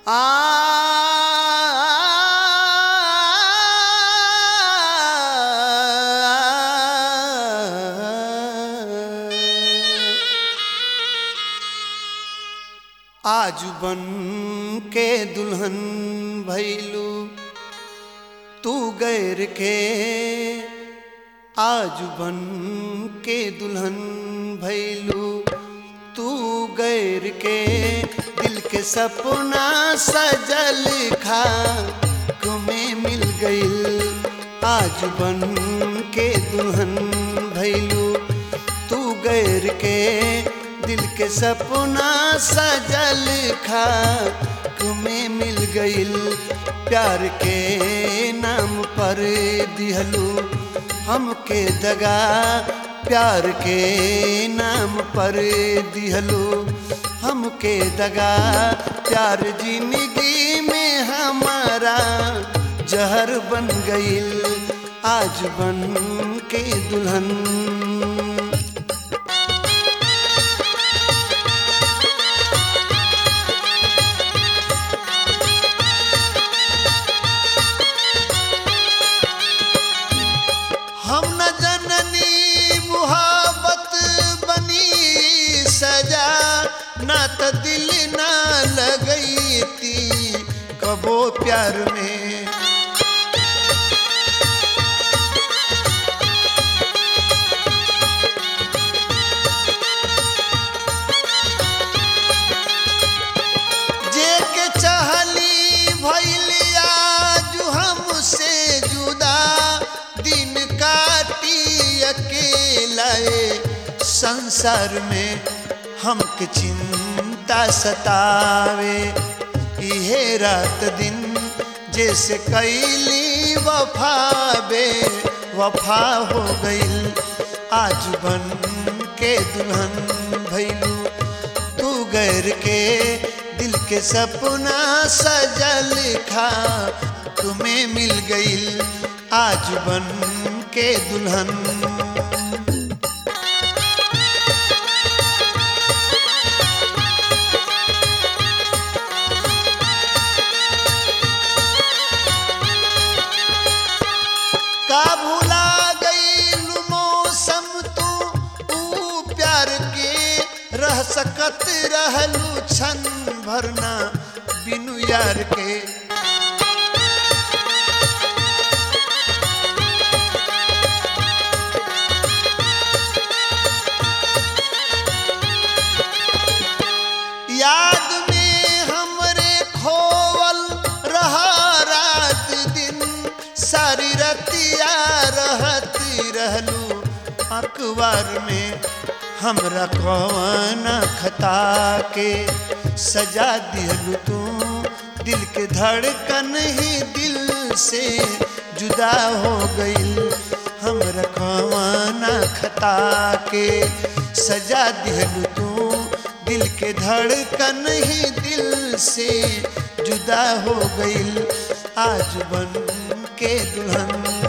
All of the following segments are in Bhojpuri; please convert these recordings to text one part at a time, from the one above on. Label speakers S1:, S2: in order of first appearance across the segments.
S1: आज बन के दुल्हन भैलू तू गैर के आज बन के दुल्हन भैलू तू गैर के दिल के सपना सजल खा में मिल गईल आज बन के दुल्हन भैलू तू गैर के दिल के सपना सजल खा में मिल गईल प्यार के नाम पर दिहलू हमके दगा प्यार के नाम पर दिहलू हमके दगा प्यार जिंदगी में हमारा जहर बन गईल आज बन के दुल्हन हम न जननी मुहाबत बनी सजा ना त दिल ना लगई थी कबो प्यार में जे के चाहली भैलिया जो हमसे जुदा दिन काटी अकेला संसार में हमके चिंता सतावे इहे रात दिन जैसे कैली वफा बे वफा हो गईल आज बन के दुल्हन भैलू तू गैर के दिल के सपना सजल खा तुम्हें मिल गईल आज बन के दुल्हन का भूला गईल मौसम तू ऊ प्यार के रह सकत रहलू छन भरना बिनु यार के याद में हमरे खोवल रहा रात दिन सारी रतिया रहती रहलू अखबार में हमरा कौन खता के सजा दिहलू तू दिल के धड़कन ही दिल से जुदा हो गईल हमरा कौन खता के सजा दिहलू तू दिल के धड़कन ही दिल से जुदा हो गईल आज बन के दुल्हन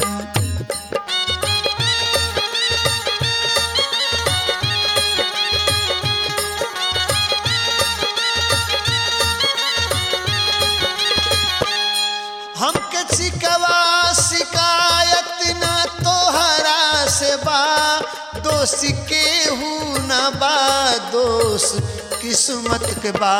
S1: हमके शिकवा शिकायत ना तोहरा से बा दोष के हूँ ना बा दोष किस्मत के बा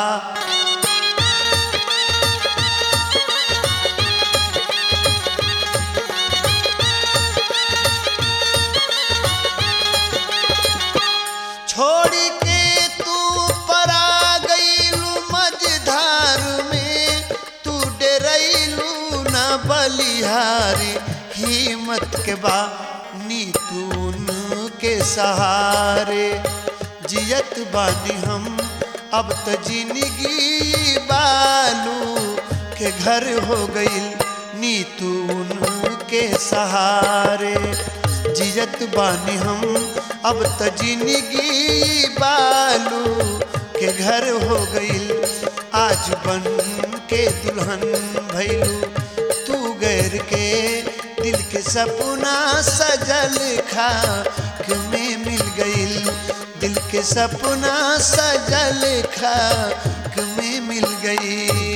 S1: छोड़ी के तू परा गईलू मझधार में तू डरैलू ना बलिहारी हिम्मत के बा नीतून के सहारे जियत बानी हम अब तो जिंदगी बालू के घर हो गईल नीतून के सहारे जियत बानी हम अब तो जिंदगी बालू के घर हो गईल आज बन के दुल्हन भैलू तू गैर के दिल के सपना सजल खा में मिल गईल दिल के सपना सजल खा में मिल गई